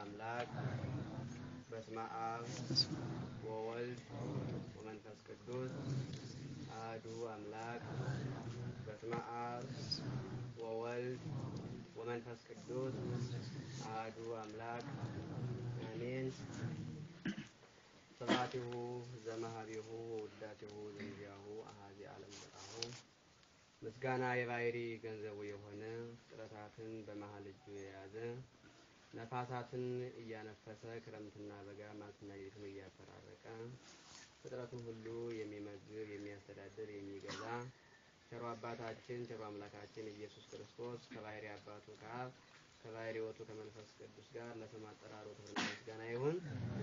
አምላክ በስመ አብ ወወልድ ወመንፈስ ቅዱስ አሐዱ አምላክ በስመ አብ ወወልድ ወመንፈስ ቅዱስ አሐዱ አምላክ አሜን። ስብሐቲሁ ዘመሃቢሁ ወውዳቲሁ ዘእንዚአሁ አሐዚ ዓለም ዘጣሁ ምስጋና የባሕሪ ገንዘቡ የሆነ ፍጥረታትን በመሃል እጁ የያዘ ነፋሳትን እያነፈሰ ክረምትና በጋ መዓልትና ሌሊትን እያፈራረቀ ፍጥረቱን ሁሉ የሚመግብ የሚያስተዳድር የሚገዛ ቸሮ አባታችን ቸሮ አምላካችን ኢየሱስ ክርስቶስ ከባሕሪ አባቱ ከአብ ከባሕሪ ሕይወቱ ከመንፈስ ቅዱስ ጋር ለስም አጠራሩ ክብርና ምስጋና ይሁን።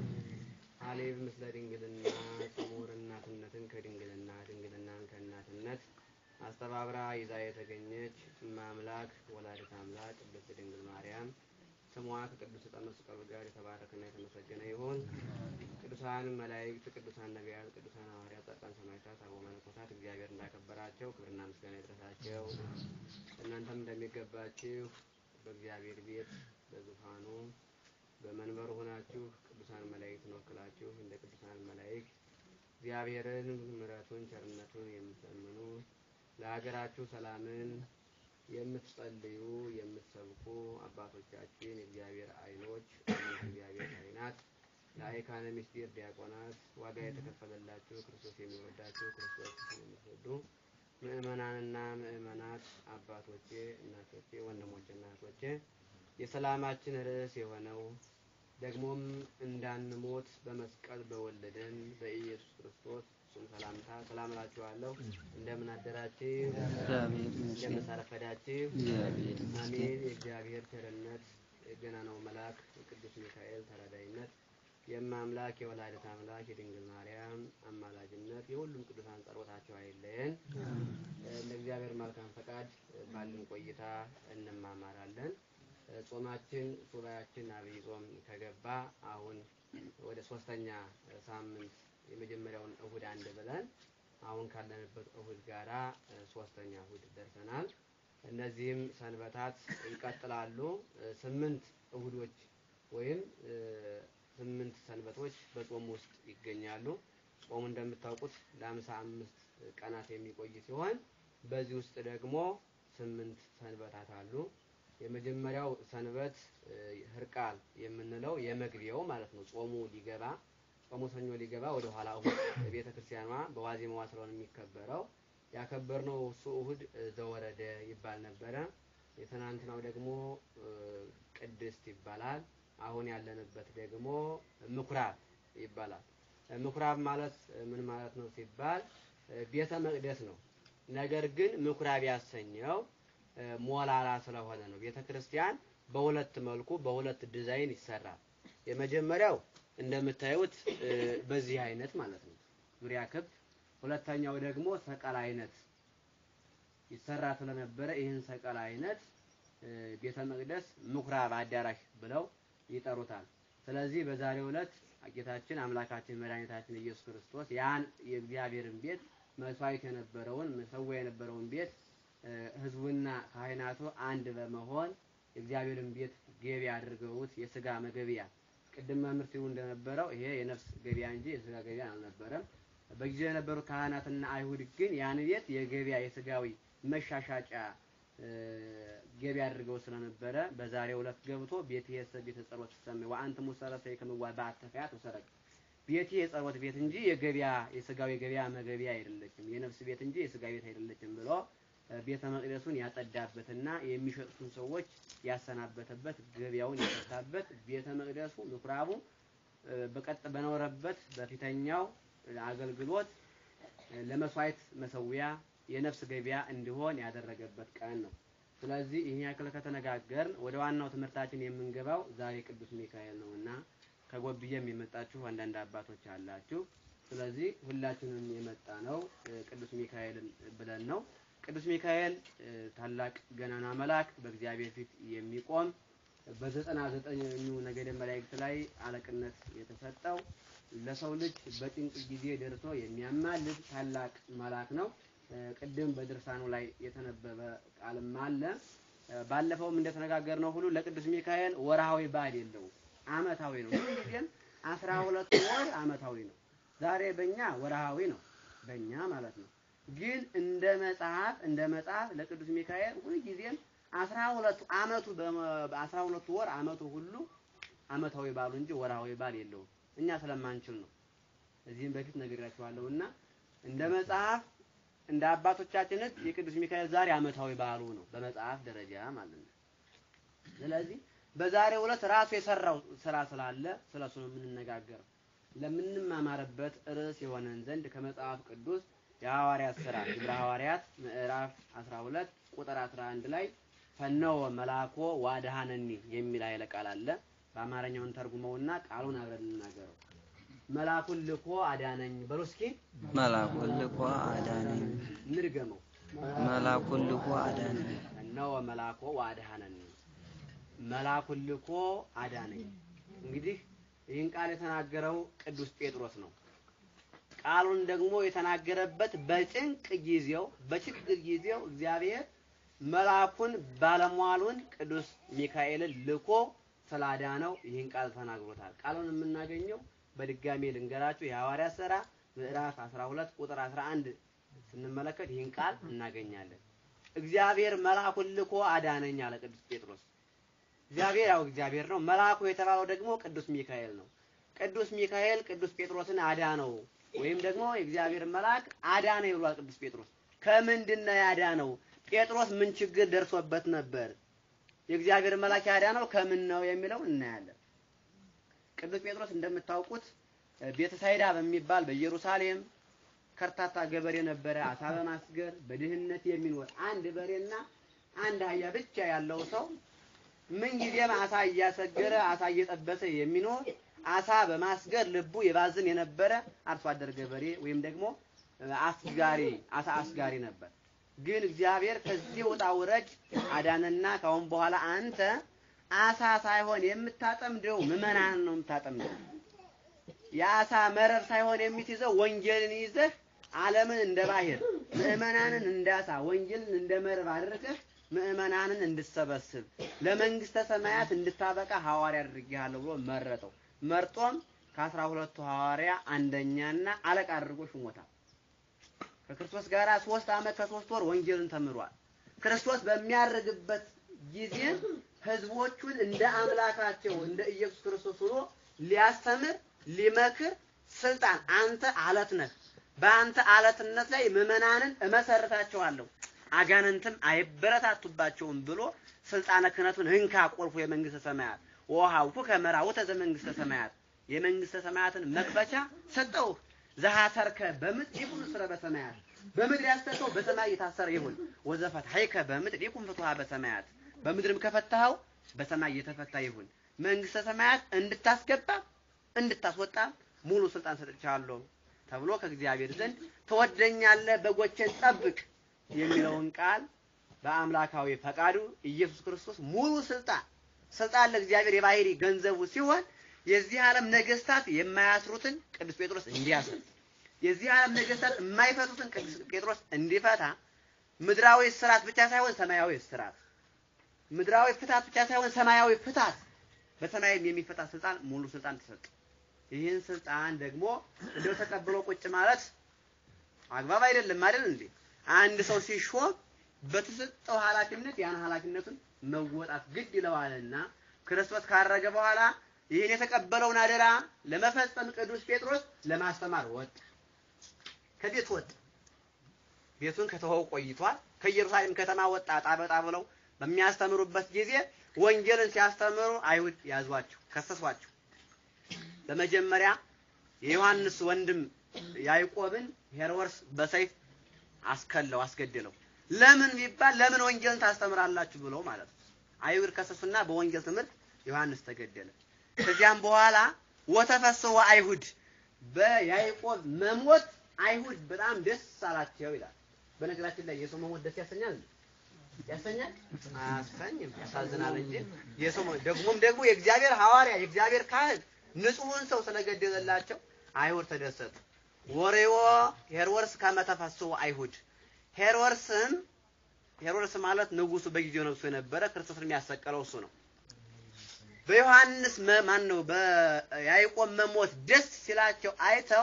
ሀሌብ ምስለ ድንግልና ጽሙር እናትነትን ከድንግልና ድንግልናን ከእናትነት አስተባብራ ይዛ የተገኘች እማምላክ ወላዲተ አምላክ ቅድስት ድንግል ማርያም ስሟ ከቅዱስ ዕፀ መስቀሉ ጋር የተባረከና የተመሰገነ ይሁን። ቅዱሳን መላእክት፣ ቅዱሳን ነቢያት፣ ቅዱሳን ሐዋርያት፣ ጻድቃን፣ ሰማዕታት፣ አበው መነኮሳት እግዚአብሔር እንዳከበራቸው ክብርና ምስጋና ይድረሳቸው። እናንተም እንደሚገባችሁ በእግዚአብሔር ቤት በዙፋኑ በመንበሩ ሆናችሁ ቅዱሳን መላእክትን ወክላችሁ እንደ ቅዱሳን መላእክት እግዚአብሔርን ምሕረቱን ቸርነቱን የምትለምኑ ለሀገራችሁ ሰላምን የምትጸልዩ የምትሰብኩ አባቶቻችን የእግዚአብሔር ዓይኖች እግዚአብሔር ዓይናት ለአይካነ ምስጢር ዲያቆናት ዋጋ የተከፈለላችሁ ክርስቶስ የሚወዳችሁ ክርስቶስ የምትወዱ ምእመናንና ምእመናት አባቶቼ፣ እናቶቼ፣ ወንድሞቼና እህቶቼ የሰላማችን ርዕስ የሆነው ደግሞም እንዳንሞት በመስቀል በወለደን በኢየሱስ ክርስቶስ እሱም ሰላምታ ሰላም እላችኋለሁ። እንደምን አደራችሁ? እንደምን ሳረፈዳችሁ? አሜን። የእግዚአብሔር ቸርነት የገናናው መልአክ የቅዱስ ሚካኤል ተራዳይነት የማምላክ የወላዲተ አምላክ የድንግል ማርያም አማላጅነት የሁሉም ቅዱሳን ጸሎታቸው አይለየን። እንደ እግዚአብሔር መልካም ፈቃድ ባለን ቆይታ እንማማራለን። ጾማችን ሱባያችን አብይ ጾም ከገባ አሁን ወደ ሶስተኛ ሳምንት የመጀመሪያውን እሁድ አንድ ብለን አሁን ካለንበት እሁድ ጋራ ሶስተኛ እሁድ ደርሰናል። እነዚህም ሰንበታት ይቀጥላሉ። ስምንት እሁዶች ወይም ስምንት ሰንበቶች በጾም ውስጥ ይገኛሉ። ጾሙ እንደምታውቁት ለአምሳ አምስት ቀናት የሚቆይ ሲሆን በዚህ ውስጥ ደግሞ ስምንት ሰንበታት አሉ። የመጀመሪያው ሰንበት ህርቃል የምንለው የመግቢያው ማለት ነው። ጾሙ ሊገባ ጾሙ ሰኞ ሊገባ ወደ ኋላ እሁድ ቤተ ክርስቲያኗ በዋዜማዋ ስለሆነ የሚከበረው ያከበርነው እሱ እሁድ ዘወረደ ይባል ነበረ። የትናንትናው ደግሞ ቅድስት ይባላል። አሁን ያለንበት ደግሞ ምኩራብ ይባላል። ምኩራብ ማለት ምን ማለት ነው ሲባል ቤተ መቅደስ ነው። ነገር ግን ምኩራብ ያሰኘው ሞላላ ስለሆነ ነው። ቤተ ክርስቲያን በሁለት መልኩ በሁለት ዲዛይን ይሰራል። የመጀመሪያው እንደምታዩት በዚህ አይነት ማለት ነው፣ ዙሪያ ክብ። ሁለተኛው ደግሞ ሰቀል አይነት ይሰራ ስለነበረ ይህን ሰቀል አይነት ቤተ መቅደስ ምኩራብ አዳራሽ ብለው ይጠሩታል። ስለዚህ በዛሬው ዕለት ጌታችን አምላካችን መድኃኒታችን ኢየሱስ ክርስቶስ ያን የእግዚአብሔርን ቤት መስዋዕት የነበረውን መሰዊያ የነበረውን ቤት ህዝቡና ካህናቱ አንድ በመሆን የእግዚአብሔርን ቤት ገቢያ አድርገውት የስጋ መገቢያ ቅድም መምህር ሲሉ እንደነበረው ይሄ የነፍስ ገቢያ እንጂ የስጋ ገቢያ አልነበረም። በጊዜው የነበሩ ካህናትና አይሁድ ግን ያን ቤት የገቢያ የስጋዊ መሻሻጫ ገቢያ አድርገው ስለነበረ በዛሬው ዕለት ገብቶ ቤት የሰ ቤተ ጸሎት ተሰመ ወአንተ ሙሰረተ ከመዋ በአተፈያት ወሰረቅ ቤት የጸሎት ቤት እንጂ የገቢያ የስጋዊ ገቢያ መገቢያ አይደለችም፣ የነፍስ ቤት እንጂ የስጋ ቤት አይደለችም ብሎ ቤተ መቅደሱን ያጸዳበትና የሚሸጡትን ሰዎች ያሰናበተበት ገበያውን የፈታበት ቤተ መቅደሱ ምኩራቡ በቀጥ በኖረበት በፊተኛው አገልግሎት ለመስዋዕት መሰዊያ የነፍስ ገበያ እንዲሆን ያደረገበት ቀን ነው። ስለዚህ ይህን ያክል ከተነጋገርን ወደ ዋናው ትምህርታችን የምንገባው ዛሬ ቅዱስ ሚካኤል ነውና ከጎብዬም የመጣችሁ አንዳንድ አባቶች አላችሁ። ስለዚህ ሁላችንም የመጣ ነው ቅዱስ ሚካኤልን ብለን ነው። ቅዱስ ሚካኤል ታላቅ ገናና መልአክ በእግዚአብሔር ፊት የሚቆም በዘጠና ዘጠኙ ነገደ መላእክት ላይ አለቅነት የተሰጠው ለሰው ልጅ በጭንቅ ጊዜ ደርሶ የሚያማልድ ታላቅ መልአክ ነው። ቅድም በድርሳኑ ላይ የተነበበ ቃልም አለ። ባለፈውም እንደተነጋገርነው ሁሉ ለቅዱስ ሚካኤል ወርሃዊ በዓል የለውም፣ አመታዊ ነው። ሁልጊዜም አስራ ሁለት ወር አመታዊ ነው። ዛሬ በእኛ ወርሃዊ ነው፣ በእኛ ማለት ነው። ግን እንደ መጽሐፍ እንደ መጽሐፍ ለቅዱስ ሚካኤል ሁልጊዜም አስራ ሁለቱ አመቱ በአስራ ሁለቱ ወር አመቱ ሁሉ አመታዊ ባሉ እንጂ ወርሃዊ ባል የለውም። እኛ ስለማንችል ነው። እዚህም በፊት ነግሬያችኋለሁና እንደ መጽሐፍ እንደ አባቶቻችን ሕግ የቅዱስ ሚካኤል ዛሬ አመታዊ በዓሉ ነው በመጽሐፍ ደረጃ ማለት ነው። ስለዚህ በዛሬው ዕለት ራሱ የሰራው ስራ ስላለ ስለሱ ነው የምንነጋገረው። ለምንማማርበት ርዕስ የሆነን ዘንድ ከመጽሐፍ ቅዱስ የሐዋርያት ሥራ ግብረ ሐዋርያት ምዕራፍ 12 ቁጥር 11 ላይ ፈነወ መልአኮ ዋድሃነኒ የሚል ኃይለ ቃል አለ። በአማርኛውን ተርጉመውና ቃሉን አብረን እንናገረው። መልአኩን ልኮ አዳነኝ በሉ እስኪ። መልአኩን ልኮ አዳነኝ። እንድገመው። መልአኩን ልኮ አዳነኝ። ፈነወ መልአኮ ዋድሃነኒ መልአኩን ልኮ አዳነኝ። እንግዲህ ይህን ቃል የተናገረው ቅዱስ ጴጥሮስ ነው። ቃሉን ደግሞ የተናገረበት በጭንቅ ጊዜው በችግር ጊዜው እግዚአብሔር መልአኩን ባለሟሉን ቅዱስ ሚካኤልን ልኮ ስላዳነው ይህን ቃል ተናግሮታል። ቃሉን የምናገኘው በድጋሜ ልንገራችሁ የሐዋርያት ሥራ ምዕራፍ 12 ቁጥር 11 ስንመለከት ይህን ቃል እናገኛለን። እግዚአብሔር መልአኩን ልኮ አዳነኝ አለ ቅዱስ ጴጥሮስ። እግዚአብሔር ያው እግዚአብሔር ነው። መልአኩ የተባለው ደግሞ ቅዱስ ሚካኤል ነው። ቅዱስ ሚካኤል ቅዱስ ጴጥሮስን አዳነው ወይም ደግሞ የእግዚአብሔር መልአክ አዳነው ይሏል ቅዱስ ጴጥሮስ። ከምንድን ነው ያዳነው? ጴጥሮስ ምን ችግር ደርሶበት ነበር? የእግዚአብሔር መልአክ ያዳነው ከምን ነው የሚለው እናያለን። ቅዱስ ጴጥሮስ እንደምታውቁት ቤተሳይዳ በሚባል በኢየሩሳሌም ከርታታ ገበሬ ነበረ። አሳ በማስገር በድህነት የሚኖር አንድ በሬና አንድ አህያ ብቻ ያለው ሰው ምንጊዜም አሳ እያሰገረ አሳ እየጠበሰ የሚኖር አሳ በማስገር ልቡ የባዝን የነበረ አርሶ አደር ገበሬ ወይም ደግሞ አስጋሪ አሳ አስጋሪ ነበር። ግን እግዚአብሔር ከዚህ ውጣ ውረድ አዳነና ካሁን በኋላ አንተ አሳ ሳይሆን የምታጠምደው ምዕመናንን ነው የምታጠምደው። የአሳ መረብ ሳይሆን የምትይዘው ወንጌልን ይዘህ ዓለምን እንደ ባህር ምዕመናንን እንደ አሳ ወንጌልን እንደ መረብ አድርገህ ምዕመናንን እንድሰበስብ ለመንግስተ ሰማያት እንድታበቃ ሐዋርያ አድርጌሃለሁ ብሎ መረጠው። መርጦም ከአስራ ሁለቱ ሐዋርያ አንደኛና አለቃ አድርጎ ሹሞታል። ከክርስቶስ ጋር ሶስት ዓመት ከሶስት ወር ወንጌልን ተምሯል። ክርስቶስ በሚያርግበት ጊዜ ህዝቦቹን እንደ አምላካቸው እንደ ኢየሱስ ክርስቶስ ሆኖ ሊያስተምር ሊመክር ስልጣን አንተ አለት ነህ፣ በአንተ አለትነት ላይ ምዕመናንን እመሰርታቸዋለሁ አጋንንትም አይበረታቱባቸውም ብሎ ስልጣነ ክህነቱን እንካ ቁልፉ የመንግስተ ሰማያት ወሃውኩ ከመራውተ ዘመንግስተ ሰማያት የመንግስተ ሰማያትን መክፈቻ ሰጠው። ዘሃተርከ በምድር ይኩን ስረ በሰማያት በምድር ያሰርከው በሰማይ የታሰረ ይሁን። ወዘፈትሐይከ በምድር ይኩን ፍትሐ በሰማያት በምድርም ከፈታኸው በሰማይ የተፈታ ይሁን። መንግስተ ሰማያት እንድታስገባ እንድታስወጣ ሙሉ ስልጣን ሰጥቻለሁ ተብሎ ከእግዚአብሔር ዘንድ ትወደኛለህ፣ በጎቼን ጠብቅ የሚለውን ቃል በአምላካዊ ፈቃዱ ኢየሱስ ክርስቶስ ሙሉ ስልጣን ስልጣን ለእግዚአብሔር የባህሪ ገንዘቡ ሲሆን የዚህ ዓለም ነገስታት የማያስሩትን ቅዱስ ጴጥሮስ እንዲያስር የዚህ ዓለም ነገስታት የማይፈቱትን ቅዱስ ጴጥሮስ እንዲፈታ ምድራዊ ስርዓት ብቻ ሳይሆን ሰማያዊ ስርዓት ምድራዊ ፍታት ብቻ ሳይሆን ሰማያዊ ፍታት በሰማይም የሚፈታ ስልጣን ሙሉ ስልጣን ተሰጠ። ይህን ስልጣን ደግሞ እንደው ተቀብሎ ቁጭ ማለት አግባብ አይደለም አይደል እንዴ? አንድ ሰው ሲሾም በተሰጠው ኃላፊነት ያን ኃላፊነቱን መወጣት ግድ ይለዋልና ክርስቶስ ካረገ በኋላ ይህን የተቀበለውን አደራ ለመፈጸም ቅዱስ ጴጥሮስ ለማስተማር ወጥ ከቤት ወጥ ቤቱን ከተወው ቆይቷል። ከኢየሩሳሌም ከተማ ወጣ ጣበጣ ብለው በሚያስተምሩበት ጊዜ ወንጌልን ሲያስተምሩ አይሁድ ያዟቸው፣ ከሰሷቸው። በመጀመሪያ የዮሐንስ ወንድም ያዕቆብን ሄሮድስ በሰይፍ አስከለው አስገደለው። ለምን ቢባል ለምን ወንጌልን ታስተምራላችሁ ብለው ማለት ነው። አይሁድ ከሰሱና በወንጌል ትምህርት ዮሐንስ ተገደለ። ከዚያም በኋላ ወተፈስሑ አይሁድ በያዕቆብ መሞት አይሁድ በጣም ደስ አላቸው ይላል። በነገራችን ላይ የሰው መሞት ደስ ያሰኛል እንዴ? ያሰኛል? አያሰኝም። ያሳዝናል እንጂ የሰው መሞት ደግሞም ደግሞ የእግዚአብሔር ሐዋርያ የእግዚአብሔር ካህን ንጹሑን ሰው ስለገደለላቸው አይሁድ ተደሰቱ። ወሬዎ ሄሮድስ ከመ ተፈስሑ አይሁድ ሄሮድስም ሄሮድስ ማለት ንጉሱ በጊዜው ነግሶ የነበረ ክርስቶስን የሚያሰቀለው እሱ ነው። በዮሐንስ ማን ነው በያዕቆብ መሞት ደስ ሲላቸው አይተው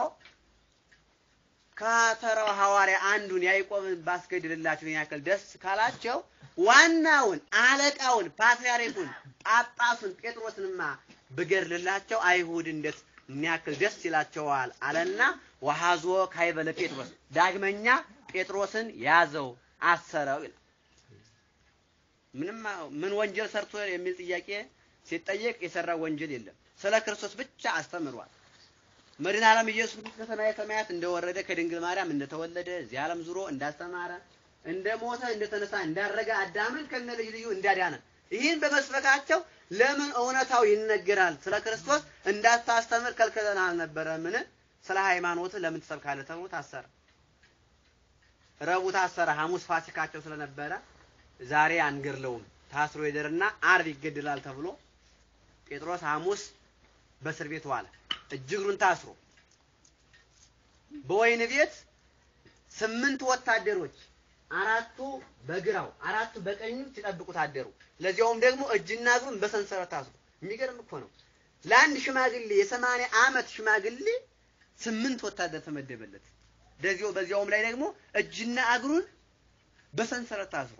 ከተራው ሐዋርያ አንዱን ያዕቆብን ባስገድልላችሁ ያክል ደስ ካላቸው ዋናውን አለቃውን ፓትርያርኩን ጳጳሱን ጴጥሮስንማ ብገድልላቸው አይሁድ እንዴት የሚያክል ደስ ይላቸዋል አለና ወሐዞ ካይበለ ጴጥሮስ ዳግመኛ ጴጥሮስን ያዘው አሰረው ይላል። ምንም ምን ወንጀል ሰርቶ የሚል ጥያቄ ሲጠየቅ የሰራው ወንጀል የለም። ስለ ክርስቶስ ብቻ አስተምሯል። መድኃኔ ዓለም ኢየሱስ ክርስቶስ ከሰማየ ሰማያት እንደወረደ ከድንግል ማርያም እንደተወለደ እዚህ ዓለም ዙሮ እንዳስተማረ እንደሞተ እንደተነሳ እንዳረገ አዳምን ከነ ልጅ ልዩ እንዳዳነ ይህን በመስበካቸው ለምን እውነታው ይነገራል? ስለ ክርስቶስ እንዳታስተምር ከልክለን አልነበረምን? ስለ ሃይማኖት ለምን ትሰብካለህ? ተብሎ ታሰረ። ረቡዕ ታሰረ። ሐሙስ ፋሲካቸው ስለነበረ ዛሬ አንገድለውም ታስሮ ይደርና አርብ ይገድላል ተብሎ ጴጥሮስ ሐሙስ በእስር ቤት ዋለ። እጅ እግሩን ታስሮ በወይን ቤት ስምንት ወታደሮች አራቱ በግራው አራቱ በቀኙ ሲጠብቁት አደሩ። ለዚያውም ደግሞ እጅና እግሩን በሰንሰለት ታስሮ። የሚገርም እኮ ነው። ለአንድ ሽማግሌ የሰማንያ ዓመት ሽማግሌ ስምንት ወታደር ተመደበለት። በዚያው በዚያውም ላይ ደግሞ እጅና እግሩን በሰንሰለት ታስሮ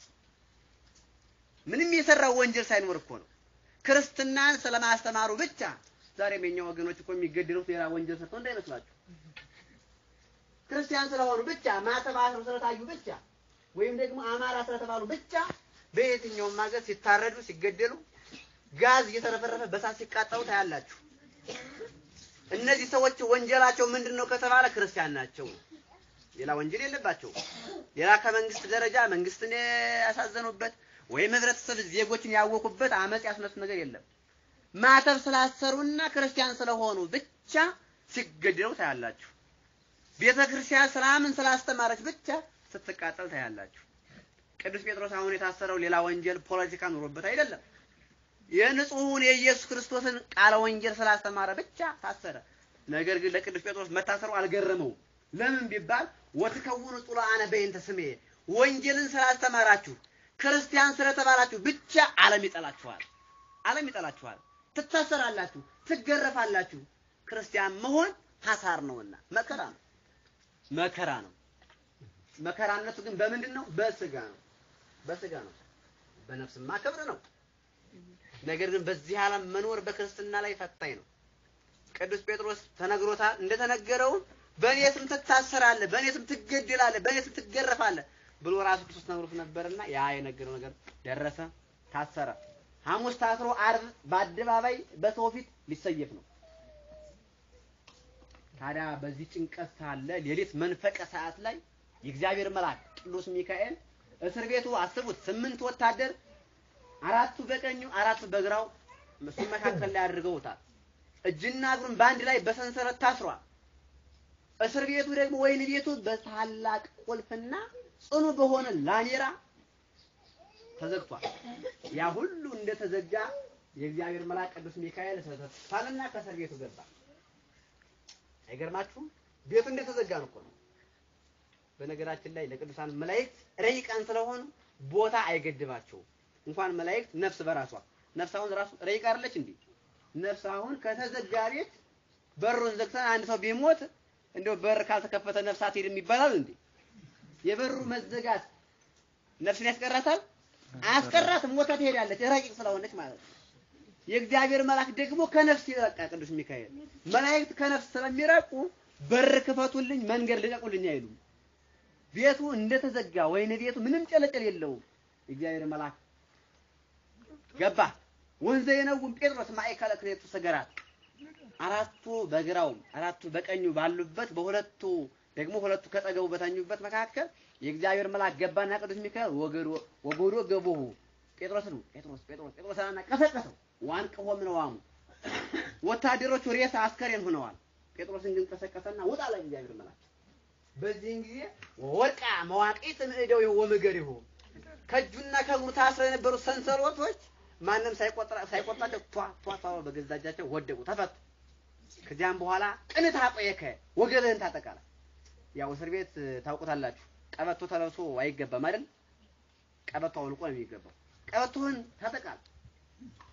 ምንም የሰራው ወንጀል ሳይኖር እኮ ነው። ክርስትናን ስለማስተማሩ ብቻ ዛሬም የኛ ወገኖች እኮ የሚገደሉት ሌላ ወንጀል ሰርተው እንዳይመስላችሁ ክርስቲያን ስለሆኑ ብቻ ማተብ አስረው ስለታዩ ብቻ ወይም ደግሞ አማራ ስለተባሉ ብቻ በየትኛውም ሀገር ሲታረዱ ሲገደሉ ጋዝ እየተረፈረፈ በሳት ሲቃጠሉ ታያላችሁ። እነዚህ ሰዎች ወንጀላቸው ምንድን ነው ከተባለ ክርስቲያን ናቸው። ሌላ ወንጀል የለባቸው። ሌላ ከመንግስት ደረጃ መንግስትን ያሳዘኑበት ወይም ህብረተሰብ ዜጎችን ያወኩበት አመጽ ያስነሱት ነገር የለም። ማተብ ስላሰሩና ክርስቲያን ስለሆኑ ብቻ ሲገደሉ ታያላችሁ። ቤተ ክርስቲያን ሰላምን ስላስተማረች ብቻ ስትቃጠል ታያላችሁ። ቅዱስ ጴጥሮስ አሁን የታሰረው ሌላ ወንጀል ፖለቲካ ኑሮበት አይደለም። የንጹሑን የኢየሱስ ክርስቶስን ቃለ ወንጌል ስላስተማረ ብቻ ታሰረ። ነገር ግን ለቅዱስ ጴጥሮስ መታሰሩ አልገረመውም። ለምን ቢባል ወትከውኑ ጹላአነ በእንተ ስሜ ወንጌልን ስላስተማራችሁ ክርስቲያን ስለተባላችሁ ብቻ ዓለም ይጠላችኋል። ዓለም ይጠላችኋል። ትታሰራላችሁ፣ ትገረፋላችሁ። ክርስቲያን መሆን ሐሳር ነውና መከራ ነው። መከራ ነው። መከራነቱ ግን በምንድን ነው? በስጋ ነው። በስጋ ነው። በነፍስማ ክብር ነው። ነገር ግን በዚህ ዓለም መኖር በክርስትና ላይ ፈታኝ ነው። ቅዱስ ጴጥሮስ ተነግሮታል። እንደተነገረውም በእኔ ስም ትታሰራለህ፣ በእኔ ስም ትገደላለህ፣ በእኔ ስም ትገረፋለህ ብሎ ራሱ ክርስቶስ ነግሮት ነበርና ያ የነገረው ነገር ደረሰ፣ ታሰረ። ሐሙስ ታስሮ ዓርብ በአደባባይ በሰው ፊት ሊሰየፍ ነው። ታዲያ በዚህ ጭንቀት ሳለ ሌሊት መንፈቀ ሰዓት ላይ የእግዚአብሔር መልአክ ቅዱስ ሚካኤል እስር ቤቱ አስቡት፣ ስምንት ወታደር አራቱ በቀኙ አራቱ በግራው እሱ መካከል ላይ አድርገውታል። እጅና እግሩን በአንድ ላይ በሰንሰለት ታስሯል። እስር ቤቱ ደግሞ ወይን ቤቱ በታላቅ ቁልፍና ጽኑ በሆነ ላሜራ ተዘግቷል። ያ ሁሉ እንደተዘጋ የእግዚአብሔር መልአክ ቅዱስ ሚካኤል ተሳለና ከእስር ቤቱ ገባ። አይገርማችሁም? ቤቱ እንደተዘጋ ነው እኮ ነው። በነገራችን ላይ ለቅዱሳን መላእክት ረቂቃን ስለሆኑ ቦታ አይገድባቸውም። እንኳን መላእክት ነፍስ በራሷ ነፍስ አሁን ራሱ ረቂቅ አይደለች እንዴ? ነፍስ አሁን ከተዘጋ ቤት በሩን ዘግተን አንድ ሰው ቢሞት እንደው በር ካልተከፈተ ነፍስ አትሄድም ይባላል እንዴ? የበሩ መዘጋት ነፍስን ያስቀራታል? አያስቀራትም። ሞታ ትሄዳለች፣ ረቂቅ ስለሆነች ማለት ነው። የእግዚአብሔር መልአክ ደግሞ ከነፍስ ይረቃ ቅዱስ ሚካኤል። መላእክት ከነፍስ ስለሚረቁ በር ክፈቱልኝ፣ መንገድ ልቀቁልኝ አይሉም። ቤቱ እንደተዘጋ ወይን ቤቱ ምንም ጨለጨል የለውም። የእግዚአብሔር መልአክ ገባ። ወንዘ የነውም ጴጥሮስ ማእከለ ክሌቱ ሰገራት አራቱ በግራውም አራቱ በቀኙ ባሉበት በሁለቱ ደግሞ ሁለቱ ከጠገቡ በተኙበት መካከል የእግዚአብሔር መልአክ ገባና ቅዱስ ሚካኤል ወገዶ ወገዶ ገቦሁ ጴጥሮስን ጴጥሮስ ጴጥሮስ ጴጥሮስ አና ቀሰቀሰው ዋንቅሆ ምነዋሙ ወታደሮቹ ሬሳ አስከሬን ሆነዋል። ጴጥሮስን ግን ቀሰቀሰና ውጣ ላይ እግዚአብሔር መልአክ በዚህን ጊዜ ወርቃ መዋቂት ምዕደው ወምገሪሁ ከእጁና ከእግሩ ታስረው የነበሩ ሰንሰለቶች ማንም ሳይቆጥራ ሳይቆጥራቸው ቷ ቷ ቷ በገዛ እጃቸው ወደቁ፣ ተፈቱ። ከዚያም በኋላ ቅንት አቆየከ ወገብህን ታጠቃለ። ያው እስር ቤት ታውቁታላችሁ፣ ቀበቶ ተለብሶ አይገባም አይደል? ቀበቶ አውልቆ ነው የሚገባው። ቀበቶህን ታጠቃል።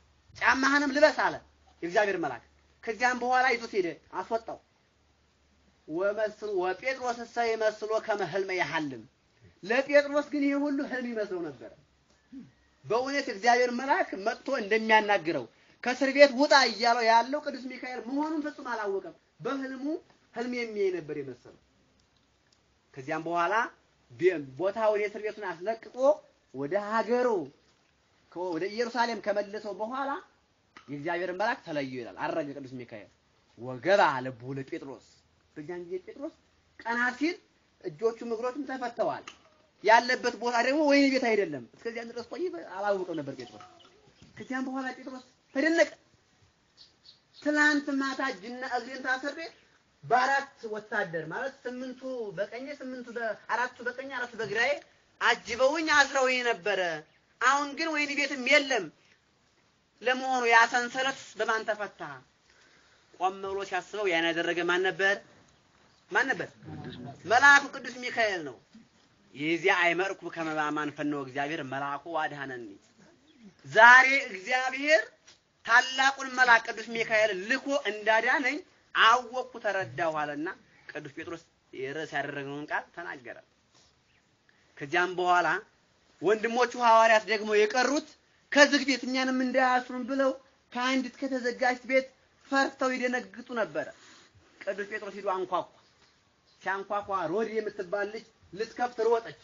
ጫማህንም ልበስ አለ የእግዚአብሔር መልአክ። ከዚያም በኋላ ይዞት ሄደ፣ አስወጣው። ወመስሎ ወጴጥሮስ እሰ ይመስሎ ከመ ህልመ ያሐልም ለጴጥሮስ ግን ይሄ ሁሉ ህልም ይመስለው ነበር። በእውነት እግዚአብሔር መልአክ መጥቶ እንደሚያናግረው ከእስር ቤት ውጣ እያለው ያለው ቅዱስ ሚካኤል መሆኑን ፍጹም አላወቀም። በህልሙ ህልም የሚያይ ነበር የመሰለው። ከዚያም በኋላ ቦታውን የእስር ቤቱን አስለቅቆ ወደ ሀገሩ ወደ ኢየሩሳሌም ከመለሰው በኋላ የእግዚአብሔር መልአክ ተለየው ይላል። አረገ ቅዱስ ሚካኤል ወገባ ልቡ ለጴጥሮስ። በዚያን ጊዜ ጴጥሮስ ቀና ሲል እጆቹም እግሮቹም ተፈተዋል። ያለበት ቦታ ደግሞ ወይን ቤት አይደለም። እስከዚያን ድረስ ቆይ አላወቀም ነበር ጴጥሮስ። ከዚያም በኋላ ጴጥሮስ ተደነቀ። ትናንት ማታ እጅና እግሬን ታስሬ በአራት ወታደር ማለት ስምንቱ በቀኝ ስምንቱ አራቱ በቀኝ አራቱ በግራዬ አጅበውኝ አስረውኝ ነበረ። አሁን ግን ወይን ቤትም የለም። ለመሆኑ ያ ሰንሰለት በማን ተፈታ? ቆም ብሎ ሲያስበው ያን ያደረገ ማን ነበር? ማን ነበር? መልአኩ ቅዱስ ሚካኤል ነው። የዚያ አይመርኩ ከመባማን ፈነው እግዚአብሔር መልአኩ አድሃነኒ። ዛሬ እግዚአብሔር ታላቁን መልአክ ቅዱስ ሚካኤል ልኮ እንዳዳነኝ አወቅኩ ተረዳሁ አለና ቅዱስ ጴጥሮስ የርዕስ ያደረገውን ቃል ተናገረ። ከዚያም በኋላ ወንድሞቹ ሐዋርያት ደግሞ የቀሩት ከዝግ ቤት እኛንም እንዳያስሩን ብለው ከአንዲት ከተዘጋጅ ቤት ፈርተው ይደነግጡ ነበረ። ቅዱስ ጴጥሮስ ሂዶ አንኳኳ። ሲያንኳኳ ሮድ የምትባል ልጅ ልትከፍት ሮጠች።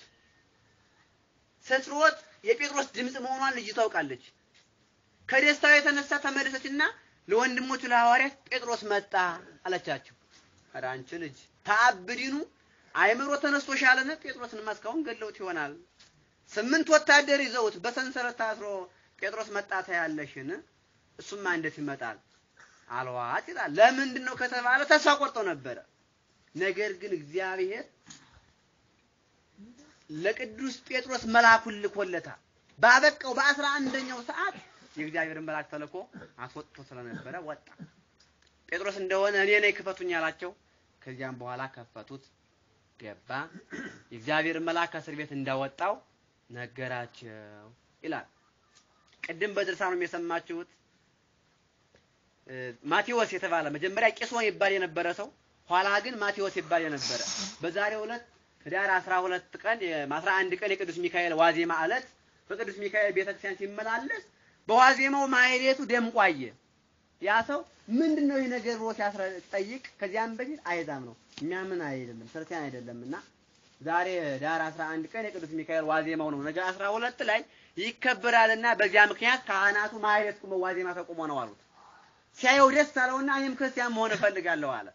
ስትሮጥ የጴጥሮስ ድምፅ መሆኗን ልጅ ታውቃለች። ከደስታው የተነሳ ተመለሰችና ለወንድሞቹ ለሐዋርያት ጴጥሮስ መጣ አለቻቸው። ኧረ አንቺ ልጅ ተአብዲኑ አይምሮ ተነስቶሻልን? ጴጥሮስንማ እስካሁን ገለውት ይሆናል። ስምንት ወታደር ይዘውት በሰንሰለት ታስሮ ጴጥሮስ መጣ ታያለሽን? እሱማ እንዴት ይመጣል አልዋት ይላል። ለምንድን ነው ከተባለ ተስፋ ቆርጦ ነበረ። ነገር ግን እግዚአብሔር ለቅዱስ ጴጥሮስ መልአኩን ልኮለታል። ባበቃው በአስራ አንደኛው ሰዓት የእግዚአብሔርን መልአክ ተልኮ አስወጥቶ ስለነበረ ወጣ። ጴጥሮስ እንደሆነ እኔ ነኝ ክፈቱኝ አላቸው። ከዚያም በኋላ ከፈቱት፣ ገባ። የእግዚአብሔርን መልአክ ከእስር ቤት እንዳወጣው ነገራቸው ይላል። ቅድም በድርሳኑም የሰማችሁት ማቴዎስ የተባለ መጀመሪያ ቂሶን ይባል የነበረ ሰው ኋላ ግን ማቴዎስ ይባል የነበረ በዛሬው ዕለት ህዳር 12 ቀን 11 ቀን የቅዱስ ሚካኤል ዋዜማ ዕለት በቅዱስ ሚካኤል ቤተክርስቲያን ሲመላለስ በዋዜማው ማህሌቱ ደምቆ አየ። ያ ሰው ምንድን ነው ይህ ነገር ብሎ ሲያስጠይቅ ከዚያም በፊት አይዛም ነው የሚያምን አይደለም ክርስቲያን አይደለምና ዛሬ ዳር 11 ቀን የቅዱስ ሚካኤል ዋዜማው ነው። ነገ 12 ላይ ይከበራልና በዚያ ምክንያት ካህናቱ ማህሌት ቁመው ዋዜማ ተቆሞ ነው አሉት። ሲያየው ደስ አለውና እኔም ክርስቲያን መሆን እፈልጋለሁ አለ።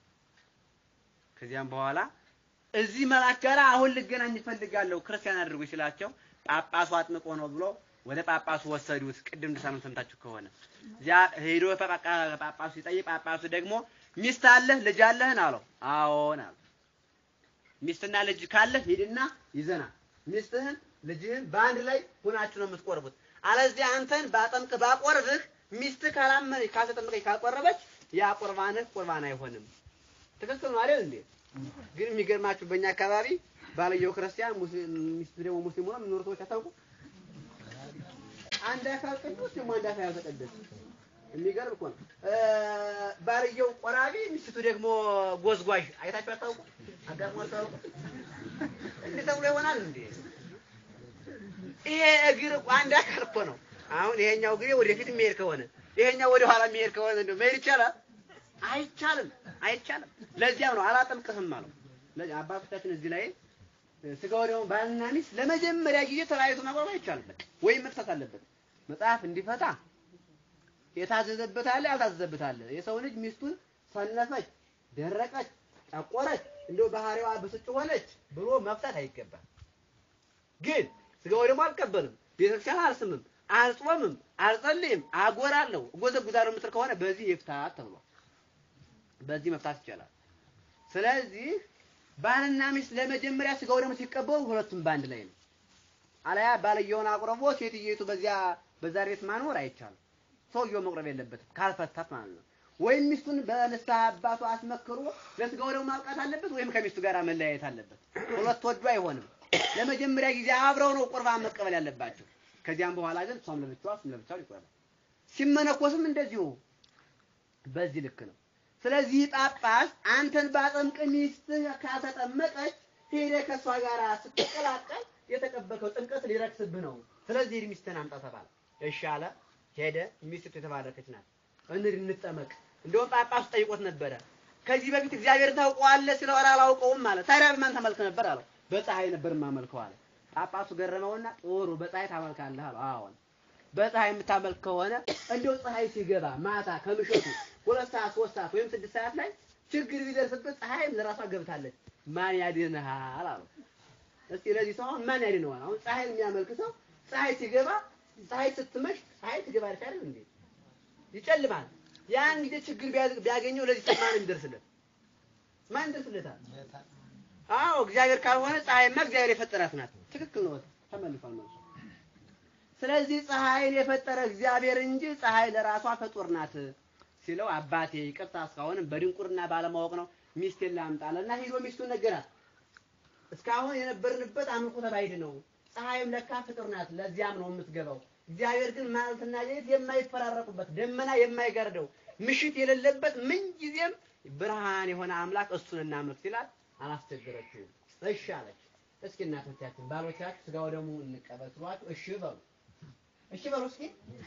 ከዚያም በኋላ እዚህ መልአክ ጋር አሁን ልገናኝ እፈልጋለሁ ክርስቲያን አድርጉ ሲላቸው ጳጳሱ አጥምቆ ነው ብሎ ወደ ጳጳሱ ወሰዱት። ቅድም ድርሳኑን ሰምታችሁ ከሆነ እዚያ ሄዶ ጳጳሱ ሲጠይቅ ጳጳሱ ደግሞ ሚስት አለህ ልጅ አለህን አለው። አዎን አለ። ሚስትና ልጅ ካለህ ሂድና ይዘና ሚስትህን ልጅህን በአንድ ላይ ሆናችሁ ነው የምትቆርቡት። አለዚያ አንተን ባጠምቅ ባቆርብህ ሚስትህ ካላመነች ካልተጠመቀች ካልቆረበች ያ ቁርባንህ ቁርባን አይሆንም። ትክክል ነው አይደል እንዴ? ግን የሚገርማችሁ በእኛ አካባቢ ባልየው ክርስቲያን ሚስቱ ደግሞ ሙስሊም ሆኖ የሚኖሩ ሰዎች አታውቁ? አንድ አካል ቅዱስ ደግሞ አንድ አካል ያልተቀደሰ የሚገርም እኮ ነው። ባልየው ቆራቢ ሚስቱ ደግሞ ጎዝጓዥ አይታችሁ አታውቁ? አጋጥሞ አታውቁ? እንዴት ተብሎ ይሆናል እንዴ? ይሄ እግር አንድ አካል እኮ ነው። አሁን ይሄኛው እግሬ ወደፊት የሚሄድ ከሆነ ይሄኛው ወደ ኋላ የሚሄድ ከሆነ እንደው መሄድ ይቻላል? አይቻልም፣ አይቻልም። ለዚያም ነው አላጠምቅህም አለው። ለዚህ አባቶቻችን እዚህ ላይ ስጋ ወደሙ ባልና ሚስት ለመጀመሪያ ጊዜ ተለያይቶ መቆም አይቻልም። በቃ ወይም መፍታት አለበት። መጽሐፍ እንዲፈታ የታዘዘበት አለ፣ ያልታዘዘበት አለ። የሰው ልጅ ሚስቱን ሰነፈች፣ ደረቀች፣ ጠቆረች፣ እንደው ባህሪዋ ብስጭ ሆነች ብሎ መፍታት አይገባም። ግን ስጋ ወደሙ አልቀበልም፣ ቤተክርስቲያን አልስምም፣ አልጾምም፣ አልጸልይም፣ አጎራለሁ፣ እጎዘጉዛለሁ የምትል ከሆነ በዚህ ይፍታት ተብሏል። በዚህ መፍታት ይቻላል። ስለዚህ ባልና ሚስት ለመጀመሪያ ስጋው ደግሞ ሲቀበሉ ሁለቱም በአንድ ላይ ነው። አለያ ባልየውን አቁርቦ ሴትየቱ በዚያ በዛ ቤት ማኖር አይቻልም። ሰውየው መቁረብ የለበትም ካልፈታት ማለት ነው። ወይም ሚስቱን በንስሐ አባቱ አስመክሮ ለስጋው ደግሞ ማብቃት አለበት፣ ወይም ከሚስቱ ጋር መለያየት አለበት። ሁለት ወዶ አይሆንም። ለመጀመሪያ ጊዜ አብረው ነው ቁርባን መቀበል ያለባቸው። ከዚያም በኋላ ግን እሷም ለብቻዋ እሱም ለብቻው ይቆርባል። ሲመነኮስም እንደዚሁ በዚህ ልክ ነው። ስለዚህ ጳጳስ አንተን ባጠምቅ ሚስትህ ካልተጠመቀች ሄደህ ከእሷ ጋር ስትቀላቀል የተቀበልከው ጥምቀት ሊረክስብህ ነው። ስለዚህ ሂድ ሚስትህን አምጣ ተባለ። እሺ አለ። ሄደ። ሚስቱ የተባረከች ናት። እንሂድ እንጠመቅ። እንደውም ጳጳሱ ጠይቆት ነበረ። ከዚህ በፊት እግዚአብሔር ታውቀዋለህ ሲለው ኧረ አላውቀውም ማለት ታዲያ በማን ታመልክ ነበር አለው። በፀሐይ ነበር የማመልከው አለ። ጳጳሱ ገረመውና ጥሩ በፀሐይ ታመልካለህ አለው። አዎን በፀሐይ የምታመልክ ከሆነ እንደው ፀሐይ ሲገባ ማታ ከምሽቱ ሁለት ሰዓት ሶስት ሰዓት ወይም ስድስት ሰዓት ላይ ችግር ቢደርስበት ፀሐይም ለራሷ ገብታለች ማን ያድንሃል አለው። እስቲ ለዚህ ሰው አሁን ማን ያድነዋል? አሁን ፀሐይን የሚያመልክ ሰው ፀሐይ ሲገባ ፀሐይ ስትመሽ ፀሐይ ትገባለች አይደል እንዴ? ይጨልማል። ያን ጊዜ ችግር ቢያዝ- ቢያገኘው ለዚህ ሰው ማን ይደርስለት? ማን ይደርስለታል? አዎ እግዚአብሔር ካልሆነ ፀሐይማ እግዚአብሔር የፈጠራት ናት። ትክክል ነው። ተመልሷል መልሱ። ስለዚህ ፀሐይን የፈጠረ እግዚአብሔር እንጂ ፀሐይ ለራሷ ፍጡር ናት ሲለው አባቴ ይቅርታ እስካሁንም በድንቁርና ባለማወቅ ነው ሚስቴን ላምጣለና ሂዶ ሚስቱን ነገራት። እስካሁን የነበርንበት አምልኮተ ባዕድ ነው። ፀሐይም ለካ ፍጡር ናት፣ ለዚያም ነው የምትገባው። እግዚአብሔር ግን ማለትና ሌሊት የማይፈራረቁበት ደመና የማይጋርደው ምሽት የሌለበት ምንጊዜም ብርሃን የሆነ አምላክ እሱን እናምልክ ሲላት አላስቸገረችውም። እሺ አለች። እስኪ እናቶቻችን ባሎቻችሁ ስጋው ደግሞ እንቀበል ስሏችሁ እሺ በሉ እሺ በሉ እስኪ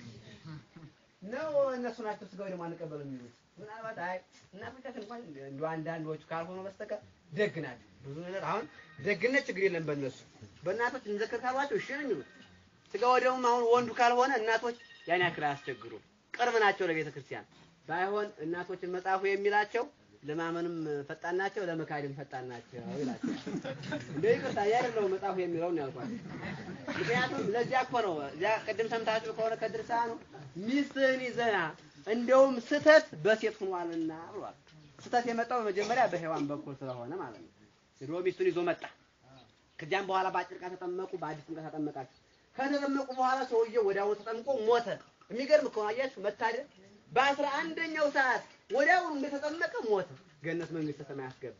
ነው እነሱ ናቸው ስጋው ደግሞ አንቀበል የሚሉት። ምናልባት አይ እናቶቻችን እንኳን እንደ አንዳንዶቹ ካልሆኑ በስተቀር ደግ ናቸው። ብዙ ነገር አሁን ደግነት ችግር የለም በእነሱ በእናቶች እንዘክር ካሏቸው እሺ ነው የሚሉት። ስጋው ደግሞ አሁን ወንዱ ካልሆነ እናቶች ያን ያክል አያስቸግሩም። ቅርብ ናቸው ለቤተ ክርስቲያን። ባይሆን እናቶችን መጽሐፉ የሚላቸው ለማመንም ፈጣን ናቸው፣ ለመካድም ፈጣን ናቸው ይላቸው። እንደው ይቅርታ ያደለው መጽሐፉ የሚለው ነው ያልኳቸው። ምክንያቱም ለዚያ እኮ ነው እዚያ ቅድም ሰምታችሁ ከሆነ ከድርሳኑ ሚስትህን ይዘና እንደውም ስተት በሴት ሆኗልና ብሏል። ስተት የመጣው በመጀመሪያ በሔዋን በኩል ስለሆነ ማለት ነው። ሄዶ ሚስቱን ይዞ መጣ። ከዚያም በኋላ በአጭር ቃ ተጠመቁ፣ በአዲስ ጥምቀት ተጠመቃችሁ። ከተጠመቁ በኋላ ሰውየው ወዲያውኑ ተጠምቆ ሞተ። የሚገርም እኮ ነው አያችሁ፣ መታደል በአስራ አንደኛው ሰዓት ወዲያውኑ እንደተጠመቀ ሞተ። ገነት መንግስተ ሰማይ አስገባ።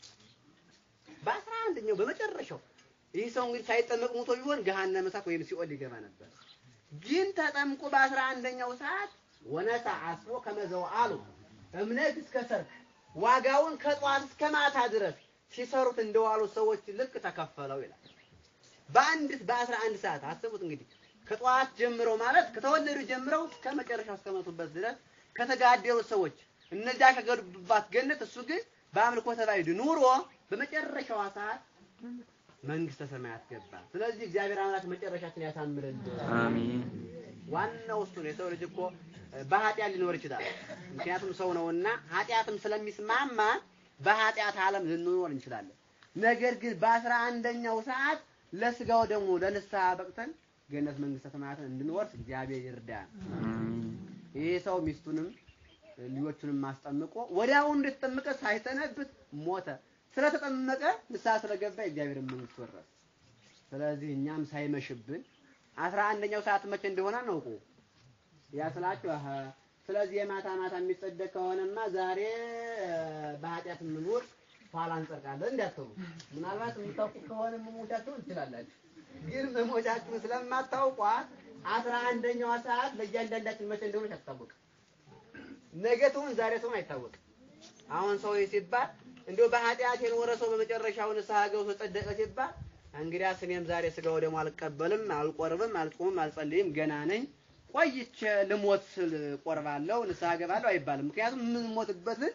በአስራ አንደኛው በመጨረሻው ይህ ሰው እንግዲህ ሳይጠመቅ ሞቶ ቢሆን ገሃነመ እሳት ወይም ሲኦል ሊገባ ነበር። ግን ተጠምቆ በአስራ አንደኛው ሰዓት ወነሳ አስቦ ከመዘው አሉ እምነት እስከ ሰርክ ዋጋውን ከጠዋት እስከ ማታ ድረስ ሲሰሩት እንደዋሉ ሰዎች ልክ ተከፈለው ይላል። በአንድ በአስራ አንድ ሰዓት አስቡት እንግዲህ ከጠዋት ጀምረው ማለት ከተወለዱ ጀምረው እስከ መጨረሻው እስከመጡበት ድረስ ከተጋደሉ ሰዎች እነዚያ ከገቡባት ገነት እሱ ግን በአምልኮተ ባዕድ ኑሮ በመጨረሻዋ ሰዓት መንግስተ ሰማያት ገባ። ስለዚህ እግዚአብሔር አምላክ መጨረሻችን ያሳምርልን። አሜን። ዋናው እሱ ነው። የሰው ልጅ እኮ በኃጢአት ሊኖር ይችላል። ምክንያቱም ሰው ነውና ኃጢአትም ስለሚስማማ በኃጢአት ዓለም ልንኖር እንችላለን። ነገር ግን በአስራ አንደኛው ሰዓት ለስጋው ደግሞ ለንስሐ በቅተን ገነት መንግስተ ሰማያትን እንድንወርስ እግዚአብሔር ይርዳን። አሜን። ይሄ ሰው ሚስቱንም ልጆቹንም ማስጠምቆ ወዲያውኑ እንደተጠመቀ ሳይሰነብት ሞተ። ስለተጠመቀ ንስሐ ስለገባ የእግዚአብሔር መንግስት ወረሰ። ስለዚህ እኛም ሳይመሽብን አስራ አንደኛው ሰዓት መቼ እንደሆነ አናውቁ ያ ስላችሁ አሀ ስለዚህ የማታ ማታ የሚጸደቅ ከሆነማ ዛሬ እ፣ በኃጢአት የምንውል ኋላ እንጸድቃለን እንዳትሉ። ምናልባት የምታውቁ ከሆነ መሞቻችሁን ትችላላችሁ። ግን መሞቻችሁን ስለማታውቋት አስራ አንደኛዋ ሰዓት ለእያንዳንዳችን መቼ እንደሆነች አትታወቅም። ነገ ትሁን ዛሬ ትሁን አይታወቅም። አሁን ሰው ሲባል እንዲሁ በኃጢአት የኖረ ሰው በመጨረሻው ንስሐ ገብቶ ጸደቀ ሲባል እንግዲያስ እኔም ዛሬ ስጋው ደግሞ አልቀበልም፣ አልቆርብም፣ አልጾምም፣ አልጸልይም ገና ነኝ ቆይቼ ልሞት ስል ቆርባለሁ፣ ንስሐ ገባለሁ አይባልም። ምክንያቱም የምንሞትበትን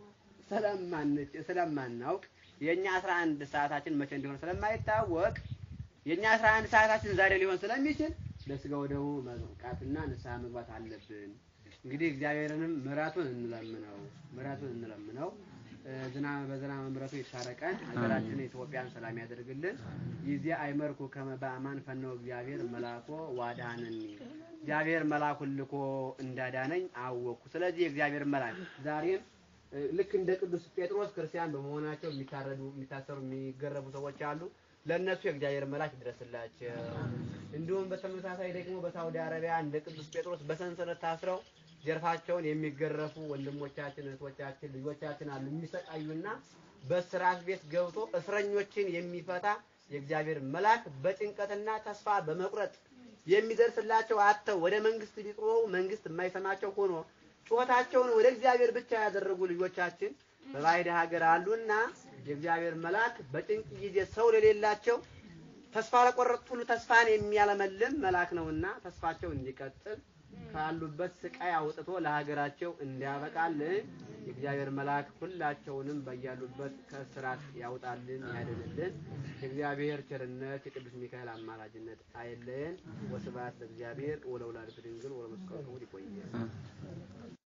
ስለማንች ስለማናውቅ የኛ 11 ሰዓታችን መቼ እንደሆነ ስለማይታወቅ የኛ 11 ሰዓታችን ዛሬ ሊሆን ስለሚችል ለስጋው ደግሞ መብቃትና ንስሐ መግባት አለብን። እንግዲህ እግዚአብሔርንም ምሕረቱን እንለምነው ምሕረቱን እንለምነው እ፣ ዝናብ በዝናብ ምሕረቱ ይታረቀን፣ ሀገራችንን ኢትዮጵያን ሰላም ያደርግልን። ይዜ አይመርኩ ከመ በአማን ፈነው እግዚአብሔር መላኮ ዋዳነኒ እግዚአብሔር መላኩን ልኮ እንዳዳነኝ አወቅኩ። ስለዚህ የእግዚአብሔር መልአክ ዛሬም እ፣ ልክ እንደ ቅዱስ ጴጥሮስ ክርስቲያን በመሆናቸው የሚታረዱ የሚታሰሩ የሚገረቡ ሰዎች አሉ። ለእነሱ የእግዚአብሔር መልአክ ይድረስላቸው። እንዲሁም በተመሳሳይ ደግሞ በሳውዲ አረቢያ እንደ ቅዱስ ጴጥሮስ በሰንሰለት ታስረው ጀርፋቸውን የሚገረፉ ወንድሞቻችን፣ እህቶቻችን፣ ልጆቻችን አሉ የሚሰቃዩና በስራት ቤት ገብቶ እስረኞችን የሚፈታ የእግዚአብሔር መልአክ በጭንቀትና ተስፋ በመቁረጥ የሚደርስላቸው አጥተው ወደ መንግስት ቢጮሁ መንግስት የማይሰማቸው ሆኖ ጩኸታቸውን ወደ እግዚአብሔር ብቻ ያደረጉ ልጆቻችን በባዕድ ሀገር አሉና የእግዚአብሔር መልአክ በጭንቅ ጊዜ ሰው ለሌላቸው ተስፋ ለቆረጡት ሁሉ ተስፋን የሚያለመልም መልአክ ነውና ተስፋቸው እንዲቀጥል ካሉበት ስቃይ አውጥቶ ለሀገራቸው እንዲያበቃልን የእግዚአብሔር መልአክ ሁላቸውንም በያሉበት ከእስራት ያውጣልን ያድንልን። የእግዚአብሔር ቸርነት የቅዱስ ሚካኤል አማላጅነት አይለየን። ወስብሐት ለእግዚአብሔር ወለወላዲቱ ድንግል ወለመስቀሉ ክቡር። ይቆየን።